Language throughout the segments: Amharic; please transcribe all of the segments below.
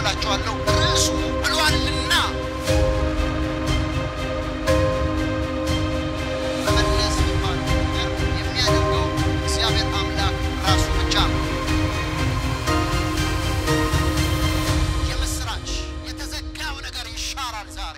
እላችኋለሁ ርዕሱ ብሏልና መመለስ የሚባለው ነገር የሚያደርገው እግዚአብሔር አምላክ ራሱ ብቻ ነው። የምስራች የተዘጋው ነገር ይሻራል ዛሬ።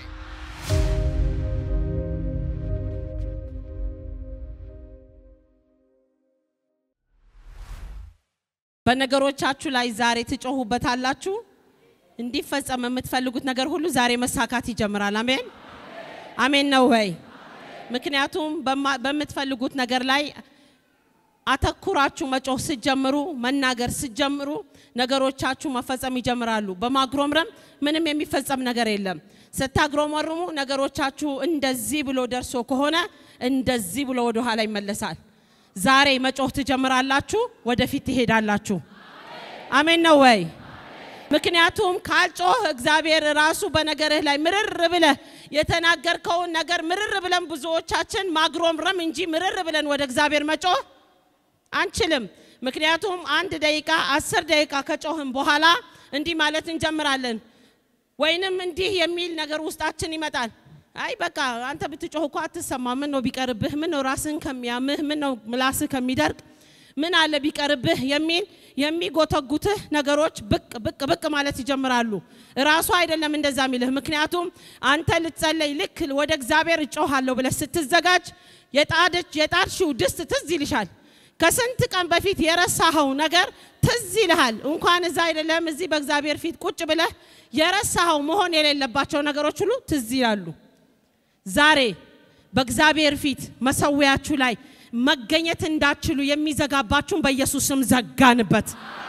በነገሮቻችሁ ላይ ዛሬ ትጮሁበታላችሁ። እንዲፈጸም የምትፈልጉት ነገር ሁሉ ዛሬ መሳካት ይጀምራል። አሜን አሜን ነው ወይ? ምክንያቱም በማ- በምትፈልጉት ነገር ላይ አተኩራችሁ መጮህ ስትጀምሩ፣ መናገር ስትጀምሩ ነገሮቻችሁ መፈጸም ይጀምራሉ። በማጉረምረም ምንም የሚፈጸም ነገር የለም። ስታጉረመርሙ ነገሮቻችሁ እንደዚህ ብሎ ደርሶ ከሆነ እንደዚህ ብሎ ወደ ኋላ ይመለሳል። ዛሬ መጮህ ትጀምራላችሁ፣ ወደፊት ትሄዳላችሁ። አሜን ነው ወይ? ምክንያቱም ካልጮህ እግዚአብሔር ራሱ በነገርህ ላይ ምርር ብለህ የተናገርከውን ነገር ምርር ብለን ብዙዎቻችን ማግሮምረም እንጂ ምርር ብለን ወደ እግዚአብሔር መጮህ አንችልም። ምክንያቱም አንድ ደቂቃ አስር ደቂቃ ከጮህን በኋላ እንዲህ ማለት እንጀምራለን፣ ወይንም እንዲህ የሚል ነገር ውስጣችን ይመጣል። አይ በቃ አንተ ብትጮህ እኮ አትሰማ፣ ምን ነው ቢቀርብህ፣ ምን ነው ራስህን ከሚያምህ፣ ምን ነው ምላስህ ከሚደርቅ፣ ምን አለ ቢቀርብህ የሚል የሚጎተጉትህ ነገሮች ብቅ ብቅ ብቅ ማለት ይጀምራሉ። ራሱ አይደለም እንደዛ የሚልህ። ምክንያቱም አንተ ልትጸለይ ልክ ወደ እግዚአብሔር እጮሃለሁ ብለህ ስትዘጋጅ የጣደች የጣድሽው ድስት ትዝ ይልሻል። ከስንት ቀን በፊት የረሳኸው ነገር ትዝ ይልሃል። እንኳን እዛ አይደለም እዚህ በእግዚአብሔር ፊት ቁጭ ብለህ የረሳኸው መሆን የሌለባቸው ነገሮች ሁሉ ትዝ ይላሉ። ዛሬ በእግዚአብሔር ፊት መሰዊያችሁ ላይ መገኘት እንዳትችሉ የሚዘጋባችሁን በኢየሱስ ስም ዘጋንበት።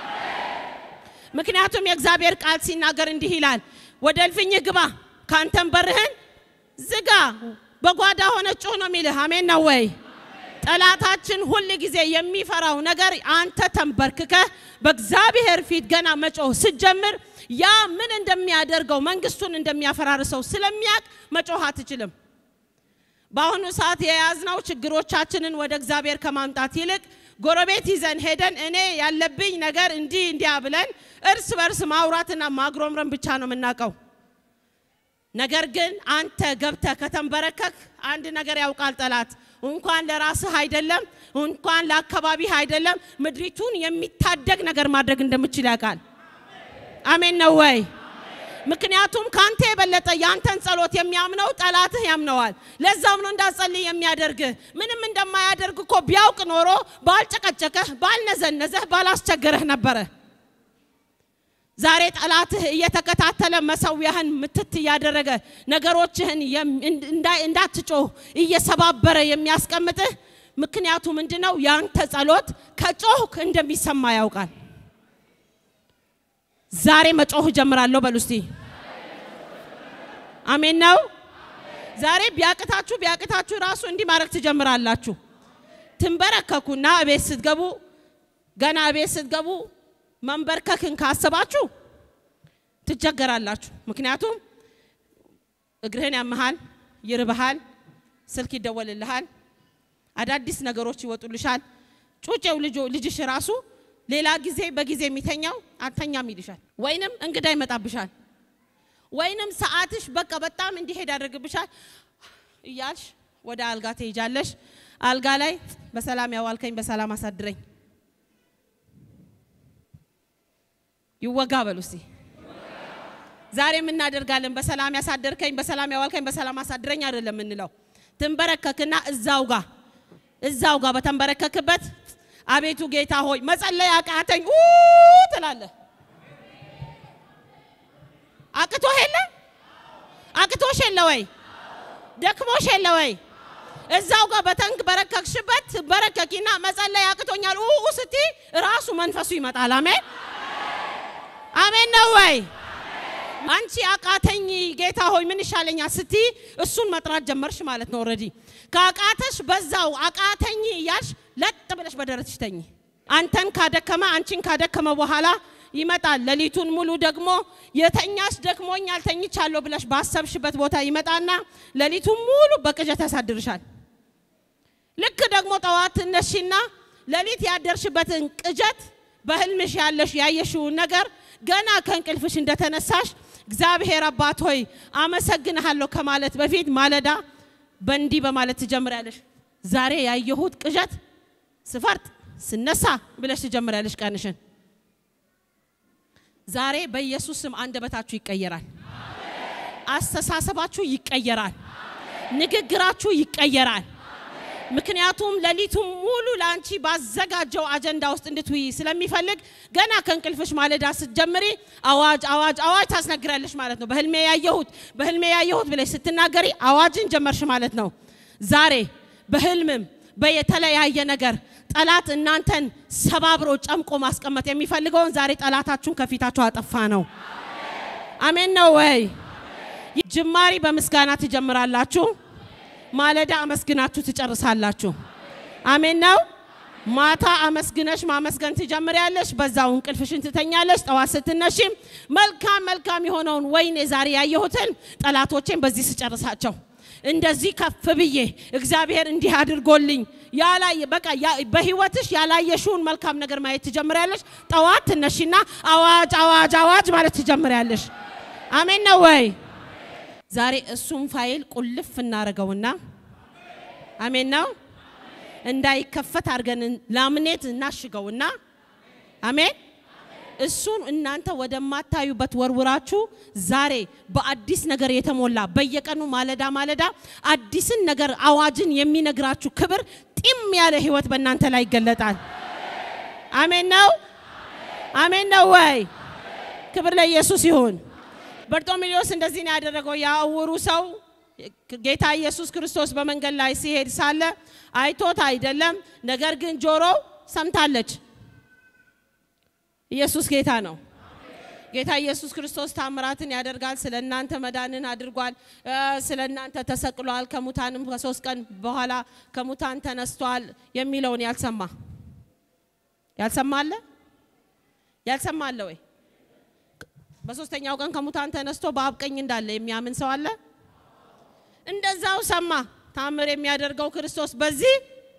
ምክንያቱም የእግዚአብሔር ቃል ሲናገር እንዲህ ይላል፣ ወደ እልፍኝህ ግባ፣ ካንተን በርህን ዝጋ፣ በጓዳ ሆነ ጩህ ነው የሚልህ። አሜን ነው ወይ? ጠላታችን ሁል ጊዜ የሚፈራው ነገር አንተ ተንበርክከህ በእግዚአብሔር ፊት ገና መጮህ ስትጀምር ያ ምን እንደሚያደርገው መንግስቱን እንደሚያፈራርሰው ስለሚያውቅ መጮህ አትችልም። በአሁኑ ሰዓት የያዝነው ችግሮቻችንን ወደ እግዚአብሔር ከማምጣት ይልቅ ጎረቤት ይዘን ሄደን እኔ ያለብኝ ነገር እንዲህ እንዲያ ብለን እርስ በርስ ማውራትና ማግሮምረም ብቻ ነው የምናውቀው። ነገር ግን አንተ ገብተህ ከተንበረከክ አንድ ነገር ያውቃል ጠላት። እንኳን ለራስህ አይደለም እንኳን ለአካባቢህ አይደለም ምድሪቱን የሚታደግ ነገር ማድረግ እንደምችል ያውቃል። አሜን ነው ወይ? ምክንያቱም ካንተ የበለጠ ያንተን ጸሎት የሚያምነው ጠላትህ ያምነዋል። ለዛም ነው እንዳጸልይ የሚያደርግህ። ምንም እንደማያደርግ እኮ ቢያውቅ ኖሮ ባልጨቀጨቀህ፣ ባልነዘነዘህ፣ ባላስቸገረህ ነበረ። ዛሬ ጠላትህ እየተከታተለ መሰዊያህን ምትት እያደረገ ነገሮችህን የም- እንዳ- እንዳትጮህ እየሰባበረ የሚያስቀምጥህ ምክንያቱ ምንድን ነው? ያንተ ጸሎት ከጮህክ እንደሚሰማ ያውቃል። ዛሬ መጮህ እጀምራለሁ በሉ እስቲ። አሜን ነው። ዛሬ ቢያቅታችሁ ቢያቅታችሁ ራሱ እንዲህ ማድረግ ትጀምራላችሁ። ትንበረከኩና እቤት ስትገቡ ገና እቤት ስትገቡ መንበርከክን ካሰባችሁ ትቸገራላችሁ። ምክንያቱም እግርህን ያመሃል፣ ይርብሃል፣ ስልክ ይደወልልሃል፣ አዳዲስ ነገሮች ይወጡልሻል። ጩጬው ልጆ ልጅሽ ራሱ ሌላ ጊዜ በጊዜ የሚተኛው አተኛም ይልሻል፣ ወይንም እንግዳ ይመጣብሻል፣ ወይንም ሰዓትሽ በቃ በጣም እንዲሄድ ያደርግብሻል እያልሽ ወደ አልጋ ትሄጃለሽ። አልጋ ላይ በሰላም ያዋልከኝ በሰላም አሳድረኝ ይወጋ በሉ እስቲ። ዛሬም እናደርጋለን። በሰላም ያሳደርከኝ፣ በሰላም ያዋልከኝ፣ በሰላም አሳድረኝ አይደለም የምንለው። ትንበረከክና እዛው ጋ እዛው ጋ በተንበረከክበት አቤቱ ጌታ ሆይ መጸለይ አቃተኝ ኡ ትላለህ። አቅቶህ የለ አቅቶሽ የለ ወይ ደክሞሽ የለ ወይ? እዛው ጋር በተንበረከክሽበት በረከኪና መጸለይ አቅቶኛል ኡ ስቲ ራሱ መንፈሱ ይመጣል። አሜን አሜን ነው ወይ? አንቺ አቃተኝ ጌታ ሆይ ምን ይሻለኛል ስቲ እሱን መጥራት ጀመርሽ ማለት ነው። ኦልሬዲ ከአቃተሽ በዛው አቃተኝ እያልሽ ለጥ ብለሽ በደረትሽ ተኝ። አንተን ካደከመ አንቺን ካደከመ በኋላ ይመጣል። ሌሊቱን ሙሉ ደግሞ የተኛሽ ደክሞኛል ተኝቻለሁ ብለሽ ባሰብሽበት ቦታ ይመጣና ሌሊቱን ሙሉ በቅዠት ያሳድርሻል። ልክ ደግሞ ጠዋት ትነሺና ሌሊት ያደርሽበትን ቅዠት በህልምሽ ያለሽ ያየሽውን ነገር ገና ከእንቅልፍሽ እንደተነሳሽ እግዚአብሔር አባት ሆይ አመሰግንሃለሁ ከማለት በፊት ማለዳ በእንዲህ በማለት ትጀምሪያለሽ። ዛሬ ያየሁት ቅዠት ስፈርጥ ስነሳ ብለሽ ትጀምሪያለሽ ቀንሽን። ዛሬ በኢየሱስ ስም አንደበታችሁ ይቀየራል። አስተሳሰባችሁ ይቀየራል። ንግግራችሁ ይቀየራል። ምክንያቱም ሌሊቱን ሙሉ ለአንቺ ባዘጋጀው አጀንዳ ውስጥ እንድትውይ ስለሚፈልግ ገና ከእንቅልፍሽ ማለዳ ስትጀምሪ አዋጅ አዋጅ አዋጅ ታስነግራለሽ ማለት ነው። በህልሜ ያየሁት በህልሜ ያየሁት ብለሽ ስትናገሪ አዋጅን ጀመርሽ ማለት ነው። ዛሬ በህልምም በየተለያየ ነገር ጠላት እናንተን ሰባብሮ ጨምቆ ማስቀመጥ የሚፈልገውን ዛሬ ጠላታችሁን ከፊታችሁ አጠፋ ነው። አሜን ነው ወይ? ጅማሪ በምስጋና ትጀምራላችሁ። ማለዳ አመስግናችሁ ትጨርሳላችሁ። አሜን ነው። ማታ አመስግነሽ ማመስገን ትጀምሪያለሽ። በዛው እንቅልፍሽን ትተኛለሽ። ጠዋት ስትነሺም መልካም መልካም የሆነውን ወይኔ ዛሬ ያየሁትን ጠላቶቼን በዚህ ስጨርሳቸው እንደዚህ ከፍ ብዬ እግዚአብሔር እንዲህ አድርጎልኝ ያላየ በቃ በህይወትሽ ያላየሽውን መልካም ነገር ማየት ትጀምሪያለሽ። ጠዋት ትነሺና አዋጅ አዋጅ አዋጅ ማለት ትጀምሪያለሽ። አሜን ነው ወይ? ዛሬ እሱም ፋይል ቁልፍ እናደርገውና አሜን ነው እንዳይከፈት አድርገን ላምኔት እናሽገውና አሜን እሱን እናንተ ወደማታዩበት ወርውራችሁ ዛሬ በአዲስ ነገር የተሞላ በየቀኑ ማለዳ ማለዳ አዲስን ነገር አዋጅን የሚነግራችሁ ክብር ጢም ያለ ህይወት በእናንተ ላይ ይገለጣል። አሜን ነው አሜን ነው ወይ? ክብር ለኢየሱስ ይሁን። በርጦሜሌዎስ እንደዚህ ነው ያደረገው። ያ ዕውሩ ሰው ጌታ ኢየሱስ ክርስቶስ በመንገድ ላይ ሲሄድ ሳለ አይቶት አይደለም፣ ነገር ግን ጆሮው ሰምታለች። ኢየሱስ ጌታ ነው። ጌታ ኢየሱስ ክርስቶስ ታምራትን ያደርጋል። ስለ እናንተ መዳንን አድርጓል። ስለ እናንተ ተሰቅሏል። ከሙታንም ከሶስት ቀን በኋላ ከሙታን ተነስቷል የሚለውን ያልሰማ ያልሰማ አለ ያልሰማ አለ ወይ? በሶስተኛው ቀን ከሙታን ተነስቶ በአብ ቀኝ እንዳለ የሚያምን ሰው አለ? እንደዛው ሰማ። ታምር የሚያደርገው ክርስቶስ በዚህ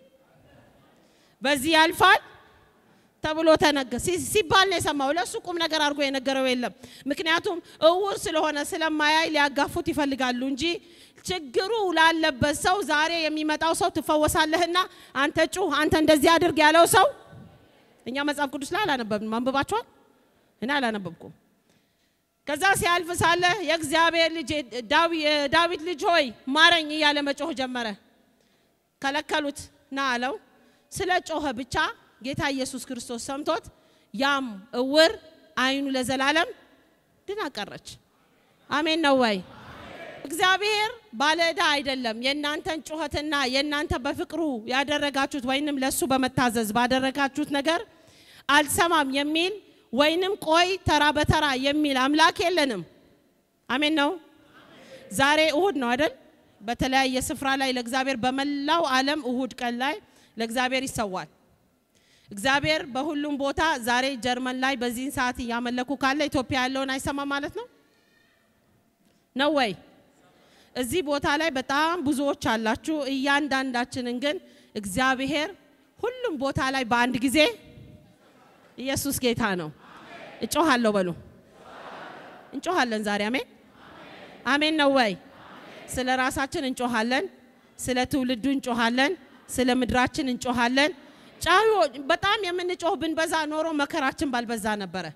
በዚህ ያልፋል ተብሎ ተነገ ሲባል ነው የሰማው። ለእሱ ቁም ነገር አድርጎ የነገረው የለም። ምክንያቱም እውር ስለሆነ ስለማያይ ሊያጋፉት ይፈልጋሉ እንጂ ችግሩ ላለበት ሰው ዛሬ የሚመጣው ሰው ትፈወሳለህና አንተ ጩህ፣ አንተ እንደዚህ አድርግ ያለው ሰው እኛ መጽሐፍ ቅዱስ ላይ አላነበብንም። አንብባችኋል? እኔ አላነበብኩም። ከዛ ሲያልፍ ሳለ የእግዚአብሔር ልጅ የዳዊት ልጅ ሆይ ማረኝ እያለ መጮህ ጀመረ። ከለከሉት ና አለው። ስለ ጮኸ ብቻ ጌታ ኢየሱስ ክርስቶስ ሰምቶት ያም እውር አይኑ ለዘላለም ድና ቀረች። አሜን ነው ወይ? እግዚአብሔር ባለዕዳ አይደለም። የእናንተን ጩኸትና የእናንተ በፍቅሩ ያደረጋችሁት ወይንም ለእሱ በመታዘዝ ባደረጋችሁት ነገር አልሰማም የሚል ወይንም ቆይ ተራ በተራ የሚል አምላክ የለንም። አሜን ነው። ዛሬ እሁድ ነው አይደል? በተለያየ ስፍራ ላይ ለእግዚአብሔር በመላው ዓለም እሁድ ቀን ላይ ለእግዚአብሔር ይሰዋል። እግዚአብሔር በሁሉም ቦታ ዛሬ ጀርመን ላይ በዚህን ሰዓት እያመለኩ ካለ ኢትዮጵያ ያለውን አይሰማ ማለት ነው ነው ወይ? እዚህ ቦታ ላይ በጣም ብዙዎች አላችሁ። እያንዳንዳችንን ግን እግዚአብሔር ሁሉም ቦታ ላይ በአንድ ጊዜ ኢየሱስ ጌታ ነው። እጮሃለሁ በሉ። እንጮሃለን ዛሬ አሜን አሜን ነው ወይ? ስለ ራሳችን እንጮሃለን፣ ስለ ትውልዱ እንጮሃለን፣ ስለ ምድራችን እንጮሃለን። ጫዩ በጣም የምንጮህ ብንበዛ ኖሮ መከራችን ባልበዛ ነበረ።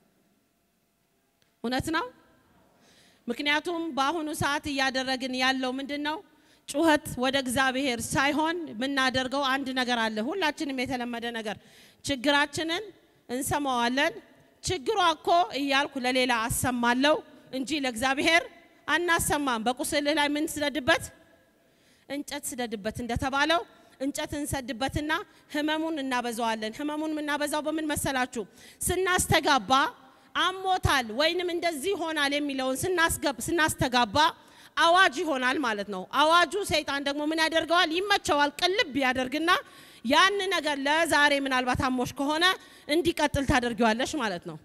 እውነት ነው። ምክንያቱም በአሁኑ ሰዓት እያደረግን ያለው ምንድን ነው? ጩኸት ወደ እግዚአብሔር ሳይሆን የምናደርገው አንድ ነገር አለ። ሁላችንም የተለመደ ነገር ችግራችንን እንሰማዋለን። ችግሯ እኮ እያልኩ ለሌላ አሰማለሁ እንጂ ለእግዚአብሔር አናሰማም። በቁስልህ ላይ ምን ስደድበት? እንጨት ስደድበት እንደተባለው እንጨት እንሰድበትና ህመሙን እናበዛዋለን። ህመሙን የምናበዛው በምን መሰላችሁ? ስናስተጋባ አሞታል ወይንም እንደዚህ ይሆናል የሚለውን ስናስተጋባ አዋጅ ይሆናል ማለት ነው። አዋጁ ሰይጣን ደግሞ ምን ያደርገዋል? ይመቸዋል። ቅልብ ያደርግና ያን ነገር ለዛሬ ምናልባት አሞሽ ከሆነ እንዲቀጥል ታደርጊዋለሽ ማለት ነው።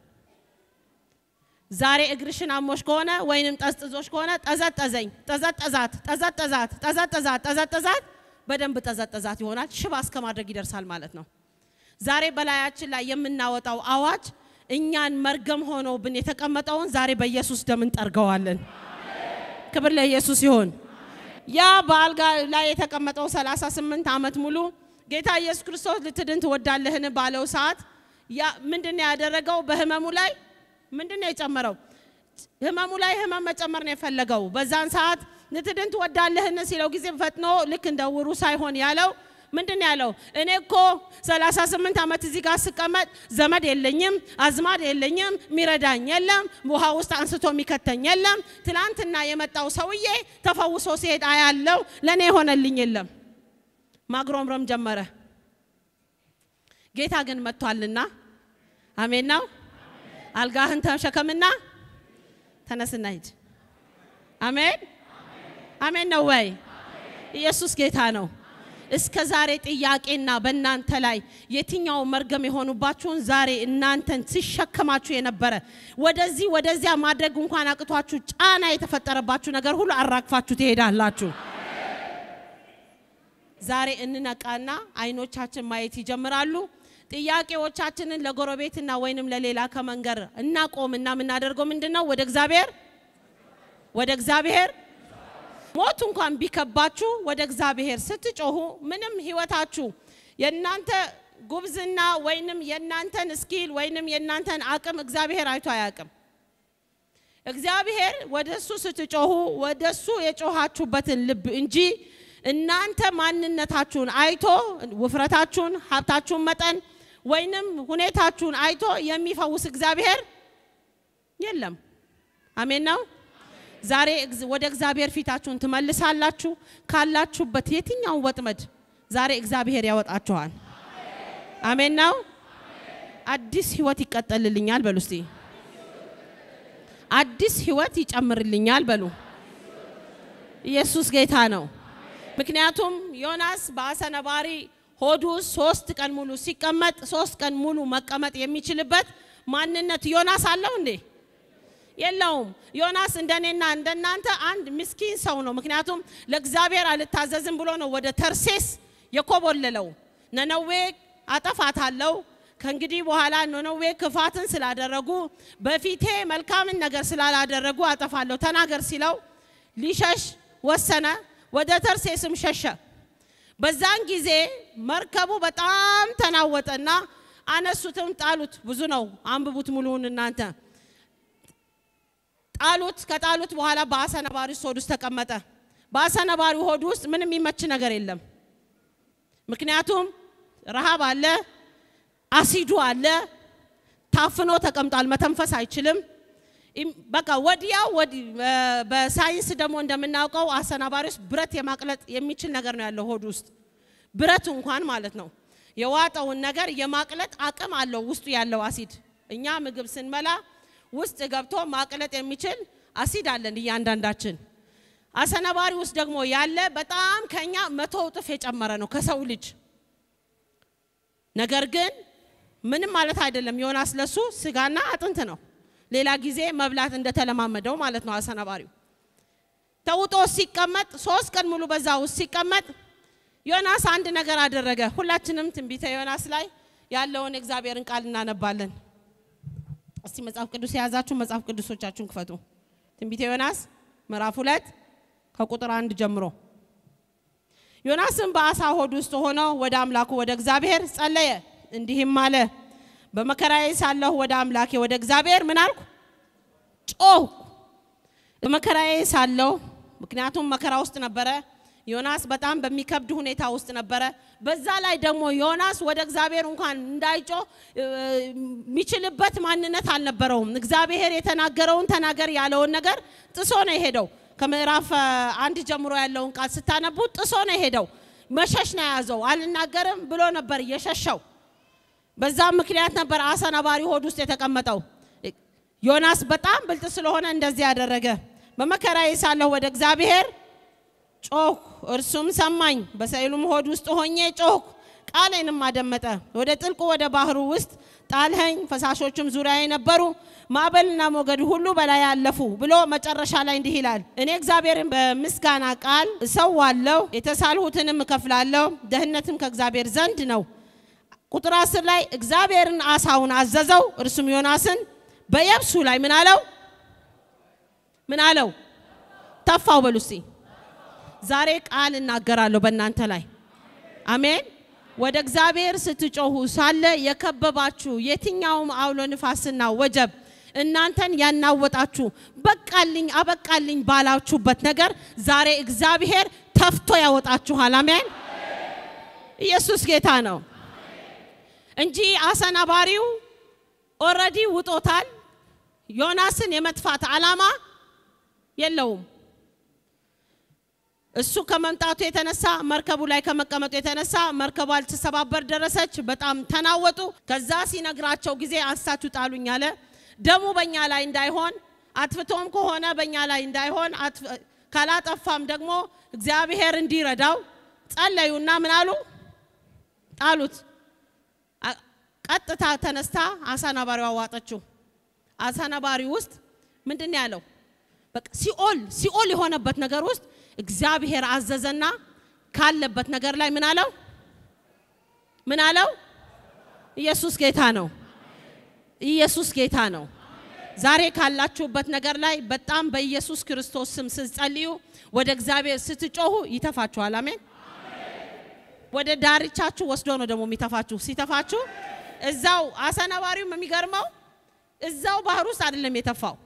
ዛሬ እግርሽን አሞሽ ከሆነ ወይንም ጠዝጥዞሽ ከሆነ ጠዘጠዘኝ፣ ጠዘጠዛት፣ ጠዘጠዛት፣ ጠዘጠዛት፣ ጠዘጠዛት በደንብ ጠዘጠዛት ይሆናል። ሽባ እስከ ማድረግ ይደርሳል ማለት ነው። ዛሬ በላያችን ላይ የምናወጣው አዋጅ እኛን መርገም ሆኖብን የተቀመጠውን ዛሬ በኢየሱስ ደም እንጠርገዋለን። ክብር ለኢየሱስ ይሁን። ያ በአልጋ ላይ የተቀመጠው 38 ዓመት ሙሉ ጌታ ኢየሱስ ክርስቶስ ልትድን ትወዳለህን ባለው ሰዓት ያ ምንድን ነው ያደረገው? በህመሙ ላይ ምንድን ነው የጨመረው? ህመሙ ላይ ህመም መጨመር ነው የፈለገው። በዛን ሰዓት ልትድን ትወዳለህን ሲለው ጊዜ ፈጥኖ ልክ እንደ ውሩ ሳይሆን ያለው ምንድን ነው ያለው? እኔ እኮ 38 ዓመት እዚህ ጋር ስቀመጥ ዘመድ የለኝም፣ አዝማድ የለኝም፣ ሚረዳኝ የለም፣ ውሃ ውስጥ አንስቶ የሚከተኝ የለም። ትላንትና የመጣው ሰውዬ ተፈውሶ ሲሄድ አያለው፣ ለእኔ የሆነልኝ የለም። ማግሮምረም ጀመረ። ጌታ ግን መጥቷልና፣ አሜን ነው። አልጋህን ተሸከምና ተነስና ሂድ። አሜን አሜን ነው ወይ? ኢየሱስ ጌታ ነው። እስከ ዛሬ ጥያቄና በእናንተ ላይ የትኛው መርገም የሆኑባችሁን ዛሬ እናንተን ሲሸከማችሁ የነበረ ወደዚህ ወደዚያ ማድረግ እንኳን አቅቷችሁ ጫና የተፈጠረባችሁ ነገር ሁሉ አራግፋችሁ ትሄዳላችሁ። ዛሬ እንነቃና አይኖቻችን ማየት ይጀምራሉ። ጥያቄዎቻችንን ለጎረቤትና ወይንም ለሌላ ከመንገር እናቆምና የምናደርገው ምንድን ነው? ወደ እግዚአብሔር ወደ እግዚአብሔር ሞት እንኳን ቢከባችሁ ወደ እግዚአብሔር ስትጮሁ ምንም ህይወታችሁ የእናንተ ጉብዝና ወይንም የእናንተን ስኪል ወይንም የእናንተን አቅም እግዚአብሔር አይቶ አያውቅም። እግዚአብሔር ወደ እሱ ስትጮሁ ወደ እሱ የጮኻችሁበትን ልብ እንጂ እናንተ ማንነታችሁን አይቶ ውፍረታችሁን፣ ሀብታችሁን መጠን ወይንም ሁኔታችሁን አይቶ የሚፈውስ እግዚአብሔር የለም። አሜን ነው። ዛሬ ወደ እግዚአብሔር ፊታችሁን ትመልሳላችሁ። ካላችሁበት የትኛውን ወጥመድ ዛሬ እግዚአብሔር ያወጣችኋል። አሜን ነው። አዲስ ህይወት ይቀጠልልኛል በሉ እስቲ። አዲስ ህይወት ይጨምርልኛል በሉ። ኢየሱስ ጌታ ነው። ምክንያቱም ዮናስ በአሳ ነባሪ ሆዱ ውስጥ ሶስት ቀን ሙሉ ሲቀመጥ ሶስት ቀን ሙሉ መቀመጥ የሚችልበት ማንነት ዮናስ አለው እንዴ? የለውም። ዮናስ እንደኔና እንደናንተ አንድ ምስኪን ሰው ነው። ምክንያቱም ለእግዚአብሔር አልታዘዝም ብሎ ነው ወደ ተርሴስ የኮበለለው። ነነዌ አጠፋታለሁ ከእንግዲህ በኋላ ነነዌ ክፋትን ስላደረጉ በፊቴ መልካምን ነገር ስላላደረጉ አጠፋለሁ ተናገር ሲለው ሊሸሽ ወሰነ። ወደ ተርሴስም ሸሸ። በዛን ጊዜ መርከቡ በጣም ተናወጠና አነሱትም ጣሉት። ብዙ ነው፣ አንብቡት ሙሉውን እናንተ ጣሉት። ከጣሉት በኋላ በአሳ ነባሪ ሆድ ውስጥ ተቀመጠ። በአሳ ነባሪ ሆድ ውስጥ ምንም የሚመች ነገር የለም። ምክንያቱም ረሃብ አለ፣ አሲዱ አለ፣ ታፍኖ ተቀምጧል፣ መተንፈስ አይችልም። በቃ ወዲያው በሳይንስ ደግሞ እንደምናውቀው አሳ ነባሪ ውስጥ ብረት የማቅለጥ የሚችል ነገር ነው ያለው ሆድ ውስጥ ብረት እንኳን ማለት ነው የዋጠውን ነገር የማቅለጥ አቅም አለው ውስጡ ያለው አሲድ። እኛ ምግብ ስንበላ ውስጥ ገብቶ ማቅለጥ የሚችል አሲድ አለን እያንዳንዳችን። አሰነባሪ ውስጥ ደግሞ ያለ በጣም ከኛ መቶ እጥፍ የጨመረ ነው ከሰው ልጅ። ነገር ግን ምንም ማለት አይደለም። ዮናስ ለሱ ስጋና አጥንት ነው። ሌላ ጊዜ መብላት እንደተለማመደው ማለት ነው። አሰነባሪው ተውጦ ሲቀመጥ ሶስት ቀን ሙሉ በዛ ውስጥ ሲቀመጥ ዮናስ አንድ ነገር አደረገ። ሁላችንም ትንቢተ ዮናስ ላይ ያለውን የእግዚአብሔርን ቃል እናነባለን። እስቲ መጽሐፍ ቅዱስ የያዛችሁ መጽሐፍ ቅዱሶቻችሁን ክፈቱ። ትንቢተ ዮናስ ምዕራፍ ሁለት ከቁጥር አንድ ጀምሮ። ዮናስም በአሳ ሆድ ውስጥ ሆኖ ወደ አምላኩ ወደ እግዚአብሔር ጸለየ፣ እንዲህም አለ በመከራዬ ሳለሁ ወደ አምላኬ ወደ እግዚአብሔር ምን አልኩ? ጮህ በመከራዬ ሳለሁ ምክንያቱም መከራ ውስጥ ነበረ። ዮናስ በጣም በሚከብድ ሁኔታ ውስጥ ነበረ። በዛ ላይ ደግሞ ዮናስ ወደ እግዚአብሔር እንኳን እንዳይጮህ የሚችልበት ማንነት አልነበረውም። እግዚአብሔር የተናገረውን ተናገር ያለውን ነገር ጥሶ ነው የሄደው። ከምዕራፍ አንድ ጀምሮ ያለውን ቃል ስታነቡ ጥሶ ነው የሄደው። መሸሽ ነው የያዘው። አልናገርም ብሎ ነበር የሸሸው። በዛም ምክንያት ነበር አሳ ነባሪ ሆድ ውስጥ የተቀመጠው። ዮናስ በጣም ብልጥ ስለሆነ እንደዚህ ያደረገ። በመከራዬ ሳለሁ ወደ እግዚአብሔር ጮህ፣ እርሱም ሰማኝ። በሰይሉም ሆድ ውስጥ ሆኜ ጮህ፣ ቃሌንም አደመጠ። ወደ ጥልቁ ወደ ባህሩ ውስጥ ጣልኸኝ፣ ፈሳሾችም ዙሪያዬ ነበሩ፣ ማዕበልና ሞገድ ሁሉ በላይ አለፉ ብሎ መጨረሻ ላይ እንዲህ ይላል፣ እኔ እግዚአብሔርን በምስጋና ቃል እሰዋለሁ፣ የተሳልሁትንም እከፍላለሁ። ደህንነትም ከእግዚአብሔር ዘንድ ነው። ቁጥር አስር ላይ እግዚአብሔርን አሳውን አዘዘው፣ እርሱም ዮናስን በየብሱ ላይ ምን አለው? ምን አለው? ተፋው። በሉ እስቲ ዛሬ ቃል እናገራለሁ በእናንተ ላይ አሜን። ወደ እግዚአብሔር ስትጮሁ ሳለ የከበባችሁ የትኛውም አውሎ ንፋስና ወጀብ እናንተን ያናወጣችሁ በቃልኝ አበቃልኝ ባላችሁበት ነገር ዛሬ እግዚአብሔር ተፍቶ ያወጣችኋል። አሜን። ኢየሱስ ጌታ ነው እንጂ አሰናባሪው ኦልሬዲ ውጦታል። ዮናስን የመጥፋት ዓላማ የለውም። እሱ ከመምጣቱ የተነሳ መርከቡ ላይ ከመቀመጡ የተነሳ መርከቧ ልትሰባበር ደረሰች። በጣም ተናወጡ። ከዛ ሲነግራቸው ጊዜ አንስታችሁ ጣሉኝ አለ። ደሙ በእኛ ላይ እንዳይሆን አጥፍቶም ከሆነ በእኛ ላይ እንዳይሆን ካላጠፋም ደግሞ እግዚአብሔር እንዲረዳው ጸለዩና ምን አሉ? ጣሉት። ቀጥታ ተነስታ አሳናባሪው አዋጠችው። አሳናባሪው ውስጥ ምንድን ነው ያለው? በቃ ሲኦል ሲኦል የሆነበት ነገር ውስጥ እግዚአብሔር አዘዘና ካለበት ነገር ላይ ምን አለው? ምን አለው? ኢየሱስ ጌታ ነው። ኢየሱስ ጌታ ነው። ዛሬ ካላችሁበት ነገር ላይ በጣም በኢየሱስ ክርስቶስ ስም ስትጸልዩ፣ ወደ እግዚአብሔር ስትጮሁ ይተፋችኋል። አሜን። ወደ ዳርቻችሁ ወስዶ ነው ደግሞ የሚተፋችሁ። ሲተፋችሁ እዛው አሰናባሪውም የሚገርመው እዛው ባህር ውስጥ አይደለም የተፋው።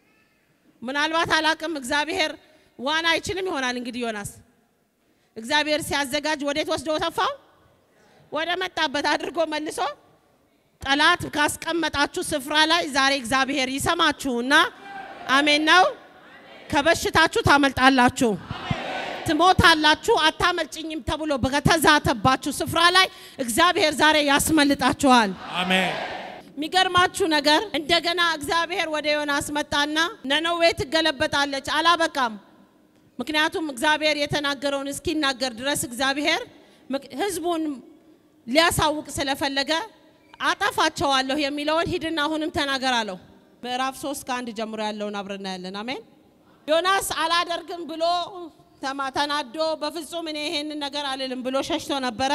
ምናልባት አላቅም እግዚአብሔር ዋና አይችልም ይሆናል እንግዲህ ዮናስ እግዚአብሔር ሲያዘጋጅ ወዴት ወስዶ ተፋው? ወደ መጣበት አድርጎ መልሶ ጠላት ካስቀመጣችሁ ስፍራ ላይ ዛሬ እግዚአብሔር ይሰማችሁና አሜን ነው። ከበሽታችሁ ታመልጣላችሁ፣ ትሞታላችሁ፣ አታመልጭኝም ተብሎ በተዛተባችሁ ስፍራ ላይ እግዚአብሔር ዛሬ ያስመልጣችኋል። አሜን። የሚገርማችሁ ነገር እንደገና እግዚአብሔር ወደ ዮናስ መጣና ነነዌ ትገለበጣለች። አላበቃም። ምክንያቱም እግዚአብሔር የተናገረውን እስኪናገር ድረስ እግዚአብሔር ሕዝቡን ሊያሳውቅ ስለፈለገ አጠፋቸዋለሁ የሚለውን ሂድና አሁንም ተናገር አለው። ምዕራፍ ሶስት ከአንድ ጀምሮ ያለውን አብረና ያለን አሜን። ዮናስ አላደርግም ብሎ ተናዶ በፍጹም እኔ ይሄንን ነገር አልልም ብሎ ሸሽቶ ነበረ።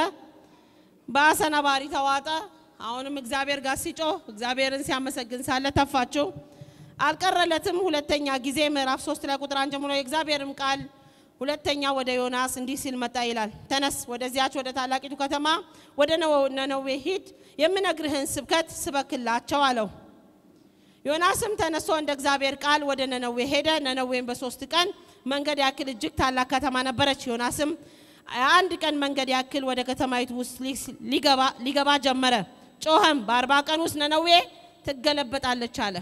በአሰናባሪ ተዋጠ። አሁንም እግዚአብሔር ጋር ሲጮህ እግዚአብሔርን ሲያመሰግን ሳለ ተፋችው። አልቀረለትም። ሁለተኛ ጊዜ ምዕራፍ ሶስት ላይ ቁጥር አንድ ጀምሮ የእግዚአብሔርም ቃል ሁለተኛ ወደ ዮናስ እንዲህ ሲል መጣ ይላል። ተነስ፣ ወደዚያች ወደ ታላቂቱ ከተማ ወደ ነነዌ ሂድ፣ የምነግርህን ስብከት ስበክላቸው አለው። ዮናስም ተነስቶ እንደ እግዚአብሔር ቃል ወደ ነነዌ ሄደ። ነነዌም በሶስት ቀን መንገድ ያክል እጅግ ታላቅ ከተማ ነበረች። ዮናስም አንድ ቀን መንገድ ያክል ወደ ከተማይቱ ውስጥ ሊገባ ጀመረ። ጮኸም፣ በአርባ ቀን ውስጥ ነነዌ ትገለበጣለች አለ።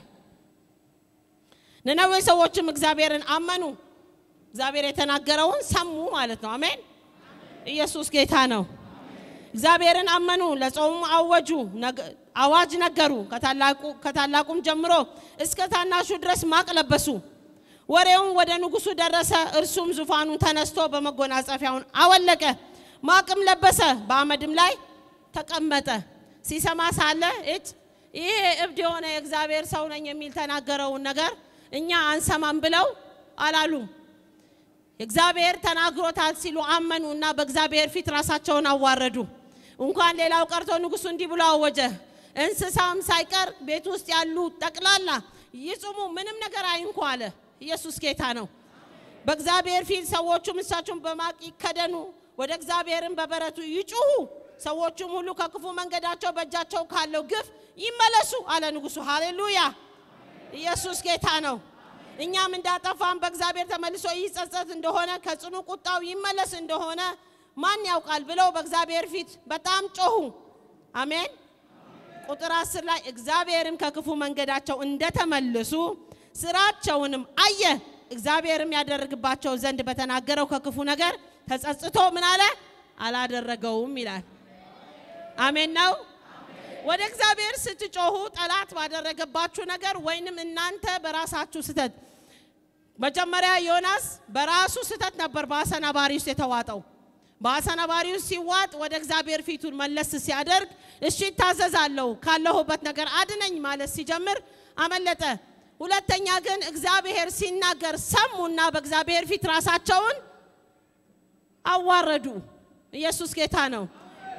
ነነዌ ሰዎችም እግዚአብሔርን አመኑ። እግዚአብሔር የተናገረውን ሰሙ ማለት ነው። አሜን። ኢየሱስ ጌታ ነው። እግዚአብሔርን አመኑ፣ ለጾሙ አወጁ፣ አዋጅ ነገሩ። ከታላቁም ጀምሮ እስከ ታናሹ ድረስ ማቅ ለበሱ። ወሬውም ወደ ንጉሱ ደረሰ። እርሱም ዙፋኑን ተነስቶ በመጎናጸፊያውን አወለቀ፣ ማቅም ለበሰ፣ በአመድም ላይ ተቀመጠ። ሲሰማ ሳለ እጭ ይሄ እብድ የሆነ የእግዚአብሔር ሰው ነኝ የሚል ተናገረውን ነገር እኛ አንሰማም ብለው አላሉም። እግዚአብሔር ተናግሮታል ሲሉ አመኑ እና በእግዚአብሔር ፊት ራሳቸውን አዋረዱ። እንኳን ሌላው ቀርቶ ንጉሱ እንዲህ ብሎ አወጀ፣ እንስሳም ሳይቀር ቤት ውስጥ ያሉ ጠቅላላ ይጹሙ፣ ምንም ነገር አይንኩ አለ። ኢየሱስ ጌታ ነው። በእግዚአብሔር ፊት ሰዎቹም እንስሳቸውን በማቅ ይከደኑ፣ ወደ እግዚአብሔርም በበረቱ ይጩሁ፣ ሰዎቹም ሁሉ ከክፉ መንገዳቸው በእጃቸው ካለው ግፍ ይመለሱ አለ ንጉሱ። ሃሌሉያ! ኢየሱስ ጌታ ነው። እኛም እንዳጠፋን በእግዚአብሔር ተመልሶ ይጸጸት እንደሆነ ከጽኑ ቁጣው ይመለስ እንደሆነ ማን ያውቃል ብለው በእግዚአብሔር ፊት በጣም ጮሁ። አሜን። ቁጥር አስር ላይ እግዚአብሔርም ከክፉ መንገዳቸው እንደተመለሱ ስራቸውንም አየ። እግዚአብሔርም ያደርግባቸው ዘንድ በተናገረው ከክፉ ነገር ተጸጽቶ ምን አለ? አላደረገውም ይላል። አሜን ነው። ወደ እግዚአብሔር ስትጮሁ ጠላት ባደረገባችሁ ነገር ወይንም እናንተ በራሳችሁ ስህተት መጀመሪያ ዮናስ በራሱ ስህተት ነበር በአሰናባሪ ውስጥ የተዋጠው። በአሰናባሪ ውስጥ ሲዋጥ ወደ እግዚአብሔር ፊቱን መለስ ሲያደርግ እሺ ይታዘዛለሁ ካለሁበት ነገር አድነኝ ማለት ሲጀምር አመለጠ። ሁለተኛ ግን እግዚአብሔር ሲናገር ሰሙና በእግዚአብሔር ፊት ራሳቸውን አዋረዱ። ኢየሱስ ጌታ ነው።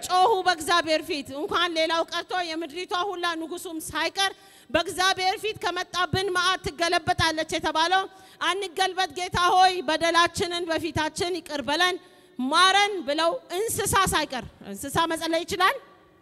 ጮሁ በእግዚአብሔር ፊት። እንኳን ሌላው ቀርቶ የምድሪቷ ሁላ ንጉሱም ሳይቀር በእግዚአብሔር ፊት ከመጣብን መዓት ትገለበጣለች የተባለው አንገልበጥ፣ ጌታ ሆይ በደላችንን በፊታችን ይቅር በለን ማረን ብለው እንስሳ ሳይቀር እንስሳ መጸለይ ይችላል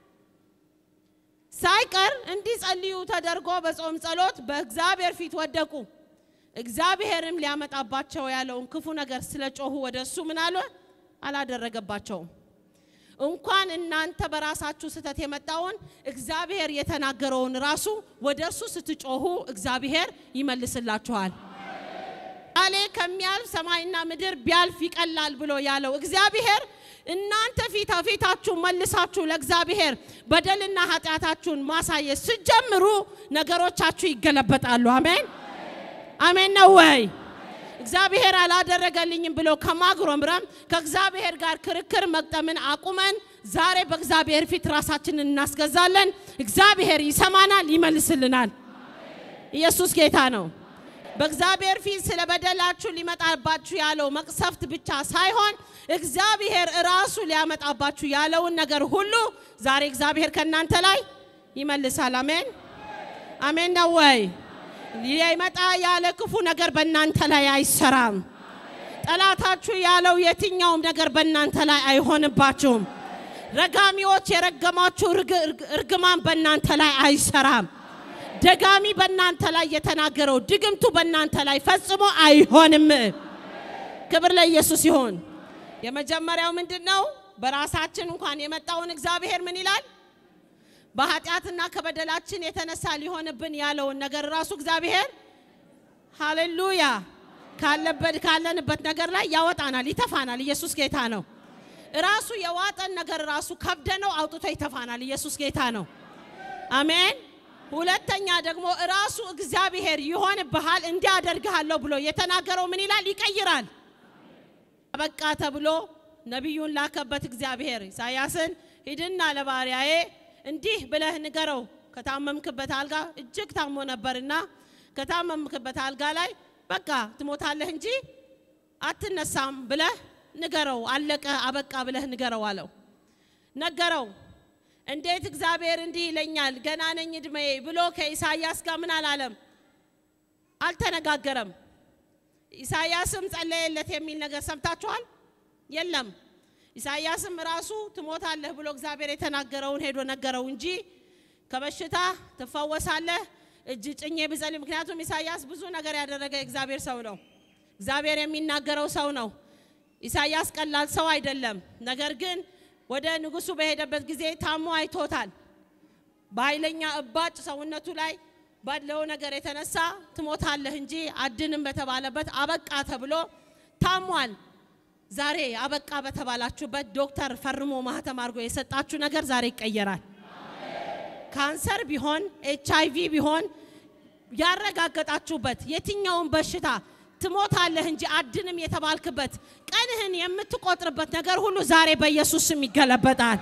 ሳይቀር እንዲጸልዩ ተደርጎ በጾም ጸሎት በእግዚአብሔር ፊት ወደቁ። እግዚአብሔርም ሊያመጣባቸው ያለውን ክፉ ነገር ስለ ጮሁ ወደ እሱ ምን አለ አላደረገባቸውም። እንኳን እናንተ በራሳችሁ ስህተት የመጣውን እግዚአብሔር የተናገረውን ራሱ ወደ እሱ ስትጮሁ እግዚአብሔር ይመልስላችኋል። ቃሌ ከሚያልፍ ሰማይና ምድር ቢያልፍ ይቀላል ብሎ ያለው እግዚአብሔር እናንተ ፊት ፊታችሁ መልሳችሁ ለእግዚአብሔር በደልና ኃጢአታችሁን ማሳየት ስጀምሩ ነገሮቻችሁ ይገለበጣሉ። አሜን አሜን ነው ወይ? እግዚአብሔር አላደረገልኝም ብሎ ከማጉረምረም ከእግዚአብሔር ጋር ክርክር መቅጠምን አቁመን ዛሬ በእግዚአብሔር ፊት ራሳችንን እናስገዛለን። እግዚአብሔር ይሰማናል፣ ይመልስልናል። ኢየሱስ ጌታ ነው። በእግዚአብሔር ፊት ስለ በደላችሁ ሊመጣባችሁ ያለው መቅሰፍት ብቻ ሳይሆን እግዚአብሔር እራሱ ሊያመጣባችሁ ያለውን ነገር ሁሉ ዛሬ እግዚአብሔር ከእናንተ ላይ ይመልሳል። አሜን አሜን ነው ወይ? ሊመጣ ያለ ክፉ ነገር በእናንተ ላይ አይሰራም። ጠላታችሁ ያለው የትኛውም ነገር በእናንተ ላይ አይሆንባችሁም። ረጋሚዎች የረገማችሁ እርግማን በእናንተ ላይ አይሰራም። ደጋሚ በእናንተ ላይ የተናገረው ድግምቱ በእናንተ ላይ ፈጽሞ አይሆንም። ክብር ለኢየሱስ ይሁን። የመጀመሪያው ምንድን ነው? በራሳችን እንኳን የመጣውን እግዚአብሔር ምን ይላል? በኃጢአትና ከበደላችን የተነሳ ሊሆንብን ያለውን ነገር ራሱ እግዚአብሔር ሃሌሉያ ካለበት ካለንበት ነገር ላይ ያወጣናል፣ ይተፋናል። ኢየሱስ ጌታ ነው። ራሱ የዋጠን ነገር ራሱ ከብደነው አውጥቶ ይተፋናል። ኢየሱስ ጌታ ነው። አሜን። ሁለተኛ ደግሞ ራሱ እግዚአብሔር ይሆንብሃል እንዲያደርግሃለሁ ብሎ የተናገረው ምን ይላል? ይቀይራል። በቃ ተብሎ ነቢዩን ላከበት እግዚአብሔር ኢሳያስን ሂድና ለባሪያዬ እንዲህ ብለህ ንገረው ከታመምክበት አልጋ እጅግ ታሞ ነበርና ከታመምክበት አልጋ ላይ በቃ ትሞታለህ እንጂ አትነሳም ብለህ ንገረው፣ አለቀ አበቃ ብለህ ንገረው አለው። ነገረው። እንዴት እግዚአብሔር እንዲህ ይለኛል ገና ነኝ እድሜ ብሎ ከኢሳያስ ጋር ምን አላለም? አልተነጋገረም። ኢሳያስም ጸለየለት የሚል ነገር ሰምታችኋል? የለም። ኢሳያስም ራሱ ትሞታለህ ብሎ እግዚአብሔር የተናገረውን ሄዶ ነገረው እንጂ ከበሽታ ትፈወሳለህ እጅ ጭኜ ብጸልይ። ምክንያቱም ኢሳያስ ብዙ ነገር ያደረገ የእግዚአብሔር ሰው ነው። እግዚአብሔር የሚናገረው ሰው ነው። ኢሳያስ ቀላል ሰው አይደለም። ነገር ግን ወደ ንጉሱ በሄደበት ጊዜ ታሞ አይቶታል። በኃይለኛ እባጭ ሰውነቱ ላይ ባለው ነገር የተነሳ ትሞታለህ እንጂ አድንም በተባለበት አበቃ ተብሎ ታሟል። ዛሬ አበቃ በተባላችሁበት ዶክተር ፈርሞ ማህተም አድርጎ የሰጣችሁ ነገር ዛሬ ይቀየራል። ካንሰር ቢሆን ኤች አይ ቪ ቢሆን ያረጋገጣችሁበት የትኛውን በሽታ ትሞታለህ እንጂ አድንም የተባልክበት ቀንህን የምትቆጥርበት ነገር ሁሉ ዛሬ በኢየሱስ ስም ይገለበጣል።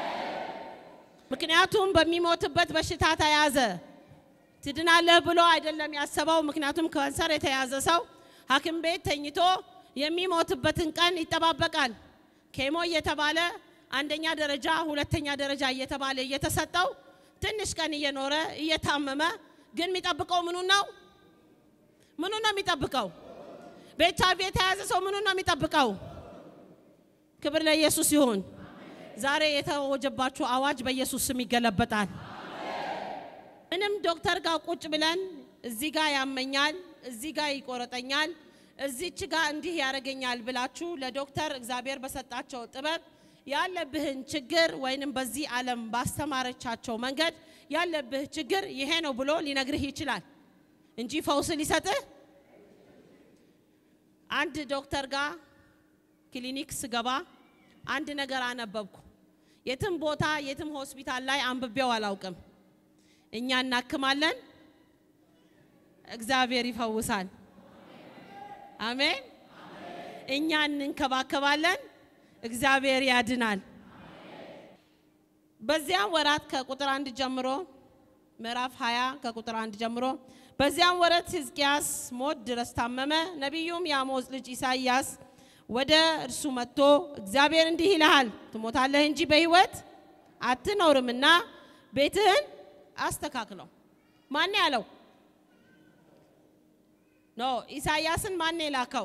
ምክንያቱም በሚሞትበት በሽታ ተያዘ ትድናለህ ብሎ አይደለም ያሰበው። ምክንያቱም ካንሰር የተያዘ ሰው ሐኪም ቤት ተኝቶ የሚሞትበትን ቀን ይጠባበቃል። ኬሞ እየተባለ አንደኛ ደረጃ፣ ሁለተኛ ደረጃ እየተባለ እየተሰጠው ትንሽ ቀን እየኖረ እየታመመ ግን የሚጠብቀው ምኑን ነው? ምኑን ነው የሚጠብቀው? በኤች አይ ቪ የተያዘ ሰው ምኑን ነው የሚጠብቀው? ክብር ለኢየሱስ ይሁን። ዛሬ የተወጀባችሁ አዋጅ በኢየሱስ ስም ይገለበጣል። ምንም ዶክተር ጋር ቁጭ ብለን እዚህ ጋር ያመኛል፣ እዚህ ጋር ይቆረጠኛል፣ እዚች ጋር እንዲህ ያደርገኛል ብላችሁ ለዶክተር እግዚአብሔር በሰጣቸው ጥበብ ያለብህን ችግር ወይንም በዚህ ዓለም ባስተማረቻቸው መንገድ ያለብህ ችግር ይሄ ነው ብሎ ሊነግርህ ይችላል እንጂ ፈውስ ሊሰጥህ አንድ ዶክተር ጋር ክሊኒክ ስገባ አንድ ነገር አነበብኩ። የትም ቦታ የትም ሆስፒታል ላይ አንብቤው አላውቅም። እኛ እናክማለን፣ እግዚአብሔር ይፈውሳል። አሜን። እኛ እንንከባከባለን፣ እግዚአብሔር ያድናል። በዚያም ወራት ከቁጥር አንድ ጀምሮ ምዕራፍ 20 ከቁጥር አንድ ጀምሮ በዚያም ወረት ሕዝቅያስ ሞት ድረስ ታመመ። ነቢዩም የአሞጽ ልጅ ኢሳይያስ ወደ እርሱ መጥቶ እግዚአብሔር እንዲህ ይልሃል፣ ትሞታለህ እንጂ በሕይወት አትኖርምና ቤትህን አስተካክለው። ማን ያለው? ኖ ኢሳይያስን ማን የላከው?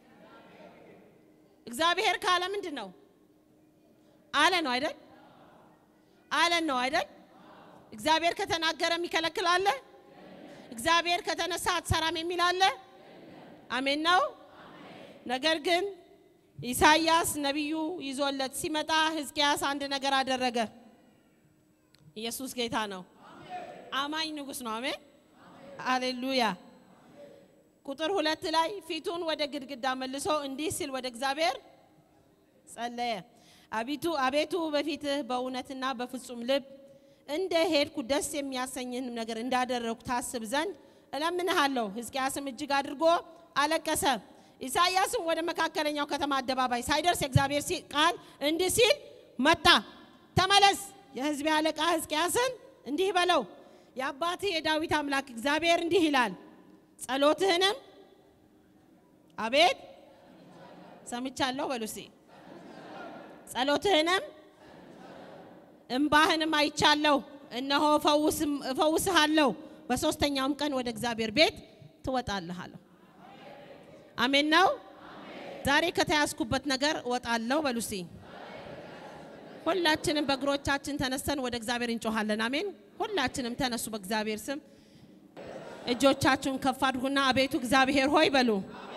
እግዚአብሔር ካለ ምንድን ነው አለ ነው አይደል? አለን ነው አይደል? እግዚአብሔር ከተናገረ የሚከለክል አለ? እግዚአብሔር ከተነሳ አትሰራም የሚል አለ? አሜን ነው። ነገር ግን ኢሳይያስ ነቢዩ ይዞለት ሲመጣ ሕዝቅያስ አንድ ነገር አደረገ። ኢየሱስ ጌታ ነው። አማኝ ንጉሥ ነው። አሜን አሌሉያ። ቁጥር ሁለት ላይ ፊቱን ወደ ግድግዳ መልሶ እንዲህ ሲል ወደ እግዚአብሔር ጸለየ። አቤቱ አቤቱ በፊትህ በእውነትና በፍጹም ልብ እንደ ሄድኩ ደስ የሚያሰኝህን ነገር እንዳደረግኩ ታስብ ዘንድ እለምንሃለሁ። ሕዝቅያስም እጅግ አድርጎ አለቀሰ። ኢሳይያስም ወደ መካከለኛው ከተማ አደባባይ ሳይደርስ የእግዚአብሔር ቃል እንዲህ ሲል መጣ። ተመለስ፣ የሕዝቤ አለቃ ሕዝቅያስን እንዲህ በለው፣ የአባትህ የዳዊት አምላክ እግዚአብሔር እንዲህ ይላል፣ ጸሎትህንም አቤት ሰምቻለሁ በሉ እስቲ ጸሎትህንም እምባህንም አይቻለሁ። እነሆ እፈውስሃለሁ። በሦስተኛውም ቀን ወደ እግዚአብሔር ቤት ትወጣለህ አለው። አሜን ነው። ዛሬ ከተያዝኩበት ነገር እወጣለሁ በሉ እስቲ። ሁላችንም በእግሮቻችን ተነስተን ወደ እግዚአብሔር እንጮኻለን። አሜን። ሁላችንም ተነሱ በእግዚአብሔር ስም። እጆቻችሁን ከፍ አድርጉና አቤቱ እግዚአብሔር ሆይ በሉ።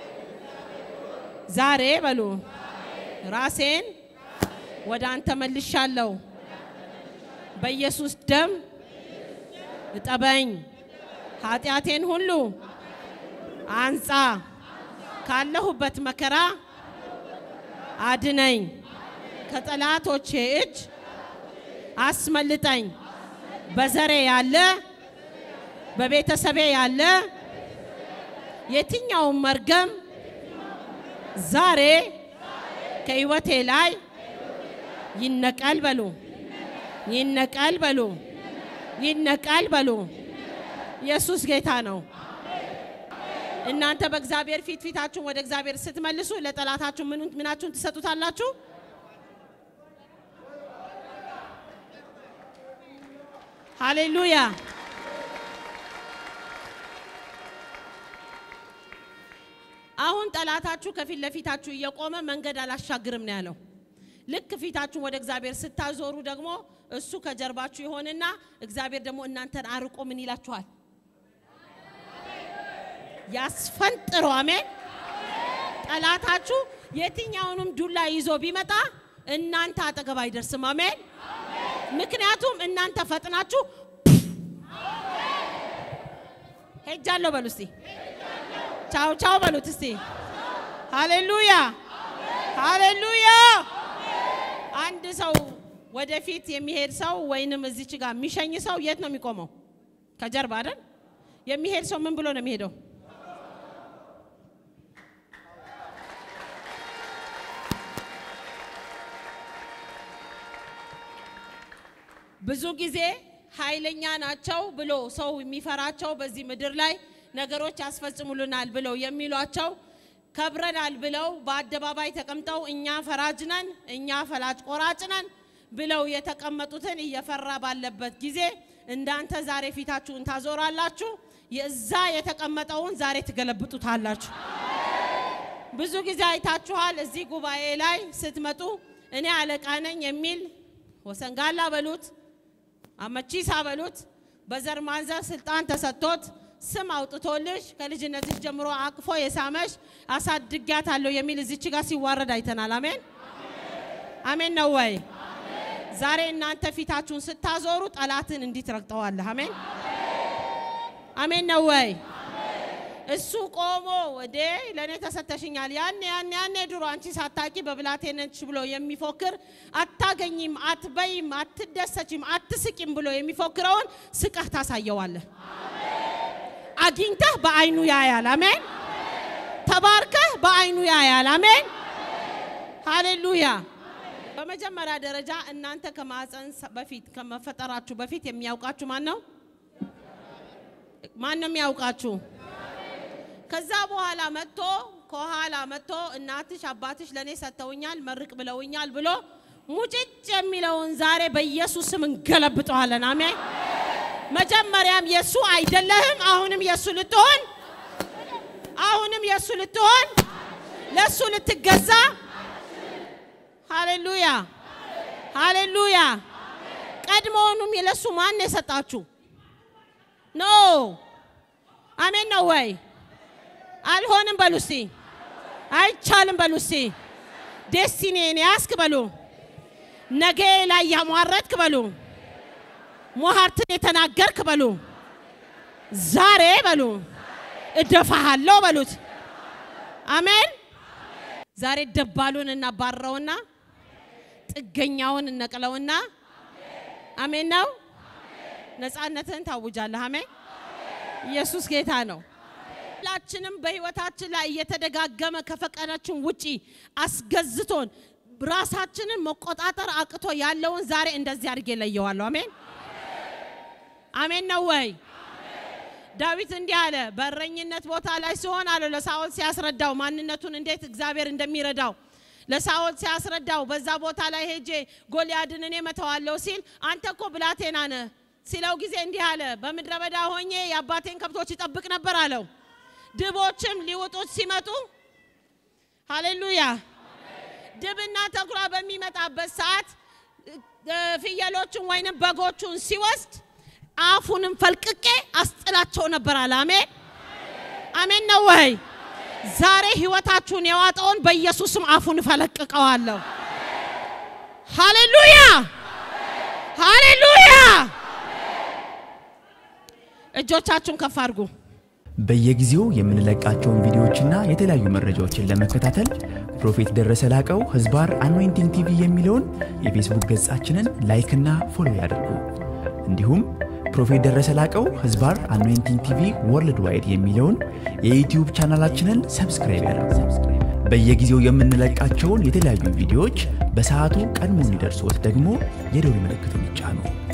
ዛሬ በሉ ራሴን ወደ አንተ መልሻለሁ። በኢየሱስ ደም እጠበኝ፣ ኃጢአቴን ሁሉ አንጻ፣ ካለሁበት መከራ አድነኝ፣ ከጠላቶቼ እጅ አስመልጠኝ። በዘሬ ያለ በቤተሰቤ ያለ የትኛውም መርገም ዛሬ ከሕይወቴ ላይ ይነቀል በሉ፣ ይነቀል በሉ፣ ይነቀል በሉ። ኢየሱስ ጌታ ነው። እናንተ በእግዚአብሔር ፊት ፊታችሁን ወደ እግዚአብሔር ስትመልሱ ለጠላታችሁ ምናችሁን ትሰጡታላችሁ? ሃሌሉያ። አሁን ጠላታችሁ ከፊት ለፊታችሁ እየቆመ መንገድ አላሻግርም ነው ያለው። ልክ ፊታችሁን ወደ እግዚአብሔር ስታዞሩ ደግሞ እሱ ከጀርባችሁ ይሆንና እግዚአብሔር ደግሞ እናንተን አርቆ ምን ይላችኋል? ያስፈንጥሮ። አሜን። ጠላታችሁ የትኛውንም ዱላ ይዞ ቢመጣ እናንተ አጠገብ አይደርስም። አሜን። ምክንያቱም እናንተ ፈጥናችሁ ሄጃለሁ በሉ እስቲ፣ ቻው ቻው በሉት እስቲ። ሃሌሉያ ሃሌሉያ። አንድ ሰው ወደፊት የሚሄድ ሰው ወይንም እዚች ጋር የሚሸኝ ሰው የት ነው የሚቆመው? ከጀርባ አይደል? የሚሄድ ሰው ምን ብሎ ነው የሚሄደው? ብዙ ጊዜ ኃይለኛ ናቸው ብሎ ሰው የሚፈራቸው በዚህ ምድር ላይ ነገሮች ያስፈጽሙልናል ብለው የሚሏቸው ከብረናል ብለው በአደባባይ ተቀምጠው እኛ ፈራጅ ነን፣ እኛ ፈላጭ ቆራጭ ነን ብለው የተቀመጡትን እየፈራ ባለበት ጊዜ እንዳንተ ዛሬ ፊታችሁን ታዞራላችሁ። የዛ የተቀመጠውን ዛሬ ትገለብጡታላችሁ። ብዙ ጊዜ አይታችኋል። እዚህ ጉባኤ ላይ ስትመጡ እኔ አለቃ ነኝ የሚል ወሰንጋላ በሉት አመቺሳ በሉት በዘር ማንዘር ስልጣን ተሰጥቶት ስም አውጥቶልሽ ከልጅነትሽ ጀምሮ አቅፎ የሳመሽ አሳድጊያታለሁ የሚል እዚች ጋር ሲዋረድ አይተናል። አሜን አሜን ነው ወይ? ዛሬ እናንተ ፊታችሁን ስታዞሩ ጠላትን እንዲህ ትረግጠዋለህ። አሜን አሜን ነው ወይ? እሱ ቆሞ ወዴ ለእኔ ተሰተሽኛል ያኔ ያኔ ያኔ ድሮ አንቺ ሳታቂ በብላቴነች ብሎ የሚፎክር አታገኝም፣ አትበይም፣ አትደሰችም፣ አትስቂም ብሎ የሚፎክረውን ስቀህ ታሳየዋለህ። አግኝተህ በአይኑ ያያል። አሜን ተባርከህ በአይኑ ያያል። አሜን ሃሌሉያ። በመጀመሪያ ደረጃ እናንተ ከማህፀን በፊት ከመፈጠራችሁ በፊት የሚያውቃችሁ ማን ነው? ማን ነው የሚያውቃችሁ? ከዛ በኋላ መጥቶ ከኋላ መጥቶ እናትሽ አባትሽ ለእኔ ሰጥተውኛል መርቅ ብለውኛል ብሎ ሙጭጭ የሚለውን ዛሬ በኢየሱስ ስም እንገለብጠዋለን። አሜን። መጀመሪያም የእሱ አይደለህም። አሁንም የእሱ ልትሆን አሁንም የእሱ ልትሆን ለእሱ ልትገዛ ሃሌሉያ ሃሌሉያ። ቀድሞውኑም ለእሱ ማን የሰጣችሁ ኖ አሜን ነው ወይ? አልሆንም በሉ እስቲ። አይቻልም በሉ እስቲ። ዴስቲኔን ያስክ በሉ። ነገ ላይ ያሟረትክ በሉ። ሟርትን የተናገርክ በሉ። ዛሬ በሉ እደፋሃለሁ በሉት። አሜን። ዛሬ ደባሉን እናባረውና ጥገኛውን እነቅለውና አሜን ነው። ነፃነትህን ታውጃለህ። አሜን። ኢየሱስ ጌታ ነው። ሁላችንም በህይወታችን ላይ እየተደጋገመ ከፈቀዳችን ውጪ አስገዝቶን ራሳችንን መቆጣጠር አቅቶ ያለውን ዛሬ እንደዚህ አድርጌ ለየዋለሁ። አሜን አሜን ነው ወይ? ዳዊት እንዲህ አለ። በእረኝነት ቦታ ላይ ሲሆን አለ ለሳኦል ሲያስረዳው ማንነቱን እንዴት እግዚአብሔር እንደሚረዳው ለሳኦል ሲያስረዳው በዛ ቦታ ላይ ሄጄ ጎልያድን እኔ መተዋለሁ ሲል አንተ እኮ ብላቴና ነህ ሲለው ጊዜ እንዲህ አለ። በምድረ በዳ ሆኜ የአባቴን ከብቶች ይጠብቅ ነበር አለው። ድቦችም ሊውጡት ሲመጡ ሃሌሉያ ድብና ተኩላ በሚመጣበት ሰዓት ፍየሎቹን ወይንም በጎቹን ሲወስድ አፉንም ፈልቅቄ አስጥላቸው ነበር አለ። አሜን አሜን ነው ወይ? ዛሬ ህይወታችሁን የዋጠውን በኢየሱስም አፉን እፈለቅቀዋለሁ። ሃሌሉያ ሃሌሉያ። እጆቻችሁን ከፍ አድርጉ። በየጊዜው የምንለቃቸውን ቪዲዮዎችና የተለያዩ መረጃዎችን ለመከታተል ፕሮፌት ደረሰ ላቀው ህዝባር አኖይንቲንግ ቲቪ የሚለውን የፌስቡክ ገጻችንን ላይክና ፎሎ ያድርጉ። እንዲሁም ፕሮፌት ደረሰ ላቀው ህዝባር አኖይንቲንግ ቲቪ ወርልድ ዋይድ የሚለውን የዩትዩብ ቻናላችንን ሰብስክራይብ ያድርጉ። በየጊዜው የምንለቃቸውን የተለያዩ ቪዲዮዎች በሰዓቱ ቀድሞ እንዲደርሶት ደግሞ የደውል ምልክቱን ይጫኑ።